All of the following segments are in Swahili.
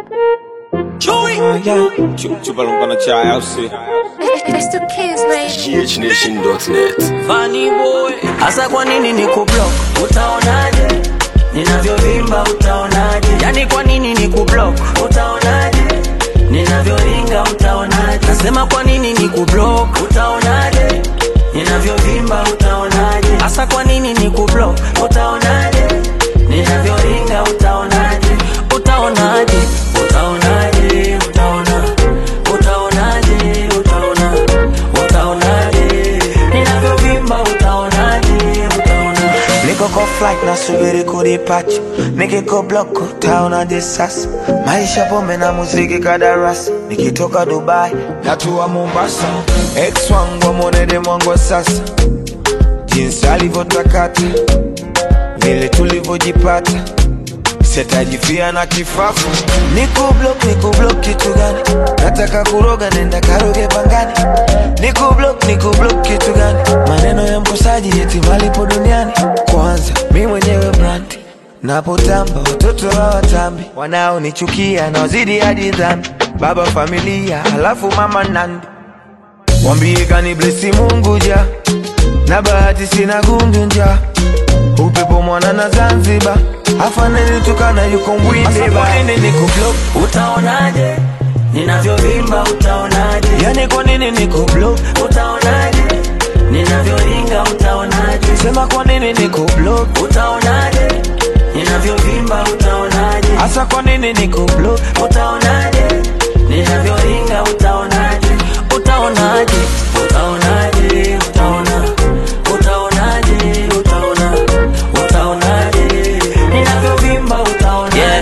Chupa lumpa na chai au si? It's the kids, baby. GHNation.net. Funny boy, hasa kwa nini ni kublock? Utaonaje ninavyovimba? Utaonaje yani kwa nini ni kublock? Utaonaje ninavyoringa? Utaonaje nasema kwa nini ni kublock? Utaonaje ninavyovimba? Utaonaje hasa kwa nini ni kublock? Utaonaje ninavyoringa? Utaonaje utaonaje utaonaje utaona utaonaje utaona utaonaje ninavyovimba utaonaje utaona Niko kwa flight nasubiri kudipacha, nikiko block utaonaje sasa? Maisha pombe na muziki kadarasa, nikitoka Dubai natua Mombasa. Ex wangu amwonede mwangu wa sasa, jinsi alivyotakata, vile tulivyojipata sitajifia na kifafu. Niko block, niko block kitu gani? Nataka kuroga, nenda karoge pangani. Niko block, niko block kitu gani? Maneno ya mkosaji eti malipo duniani. Kwanza mi mwenyewe brand napotamba, watoto hawatambi, wanaonichukia na wazidi hadi dhambi. Baba familia, halafu mama nandi, wambie kani blesi Mungu ja na bahati sina gundu nja upepo mwana na Zanzibar afaneni tukana yuko mwinde ba niko block utaonaje ninavyovimba utaonaje yani kwa nini niko block utaonaje ninavyoringa utaonaje sema kwa nini niko block utaonaje ninavyovimba utaonaje hasa kwa nini niko block utaonaje ninavyoringa utaonaje utaonaje utaonaje utaona utaonaje utaona utaonaje ninavyovimba utaonaje yeah.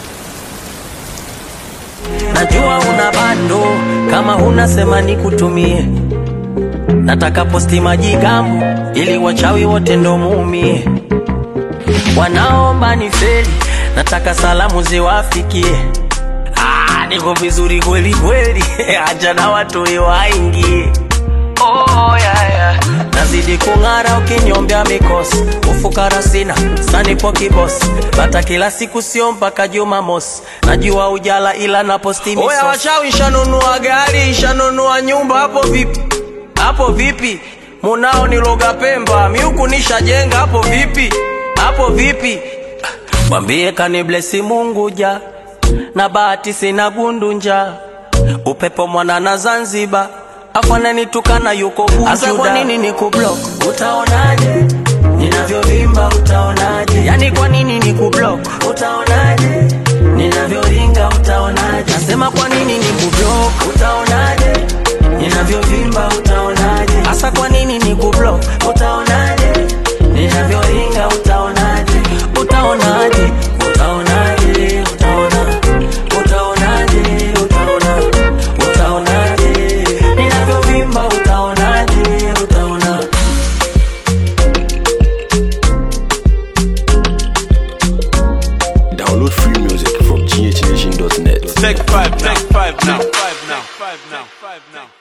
najua una bando kama huna sema nikutumie nataka posti maji gambo ili wachawi wote ndo muumie wanaomba ni feli nataka salamu ziwafikie Ah, niko vizuri kweli kweli acha na watu waingie oh, yeah, yeah. nazidi kung'ara ukinyombea mikosi ufukara sina sanipo kibosi bata kila siku sio mpaka jumamosi najua ujala ila naposti oya wachawi shanunua gari shanunua nyumba hapo vipi hapo vipi munao niloga pemba miuku nishajenga hapo vipi hapo vipi mwambie kaniblesi mungu ja na bahati sina gundu upepo mwana na zanzibar afananitukana yuko bujuda kwa nini ni kublock utaonaje ninavyovimba utaonaje yani kwa nini ni kublock utaonaje ninavyoringa utaonaje nasema kwa nini ni kublock utaonaje ninavyovimba utaonaje hasa kwa nini ni kublock utaonaje ninavyoringa utaonaje utaonaje utaonaje utaona utaonaje utaona utaonaje ninavyovimba utaonaje utaona Download free music from GHNation.net. Take five, take five now. Five now. Five now. Five now.